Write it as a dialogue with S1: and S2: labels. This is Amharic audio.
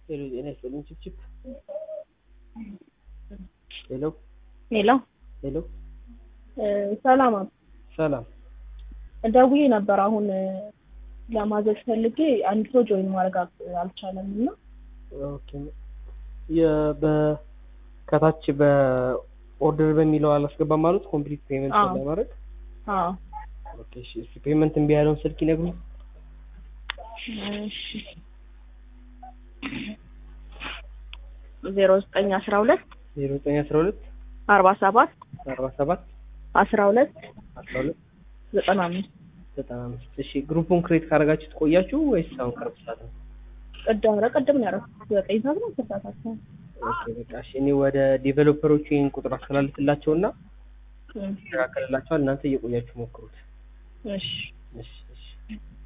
S1: ሄሎ ጤና ይስጥልኝ ችፕችፕ ሄሎ
S2: ሄሎ
S1: ሄሎ
S2: ሰላም አብ
S1: ሰላም
S2: ደውዬ ነበር አሁን ለማዘዝ ፈልጌ አንድ ሰው ጆይን ማድረግ አል- አልቻለም እና
S1: ኦኬ የ- በ ከታች በኦርደር በሚለው አላስገባም ማለት ኮምፕሊት ፔመንት
S2: አዎ።
S1: ለማድረግ
S2: አዎ
S1: ኦኬ እሺ እስኪ ፔመንት እምቢ ያለውን ስልክ ይነግሩኝ
S2: እሺ ዜሮ ዘጠኝ አስራ ሁለት
S1: ዜሮ ዘጠኝ አስራ ሁለት
S2: አርባ ሰባት
S1: አርባ ሰባት
S2: አስራ ሁለት
S1: አስራ ሁለት
S2: ዘጠና አምስት
S1: ዘጠና አምስት እሺ ግሩፑን ክሬት ካደረጋችሁ ትቆያችሁ ወይስ አሁን ቅርብ ሰዓት ነው
S2: ቅድም ኧረ ቅድም ነው ያደረኩት ዘጠኝ ሰዓት ነው አስር ሰዓት አካባቢ
S1: ኦኬ በቃ እሺ እኔ ወደ ዴቨሎፐሮቹ ይህን ቁጥር አስተላልፍላቸውና
S2: እም፣
S1: ይስተካከልላቸዋል እናንተ እየቆያችሁ ሞክሩት
S2: እሺ
S1: እሺ እሺ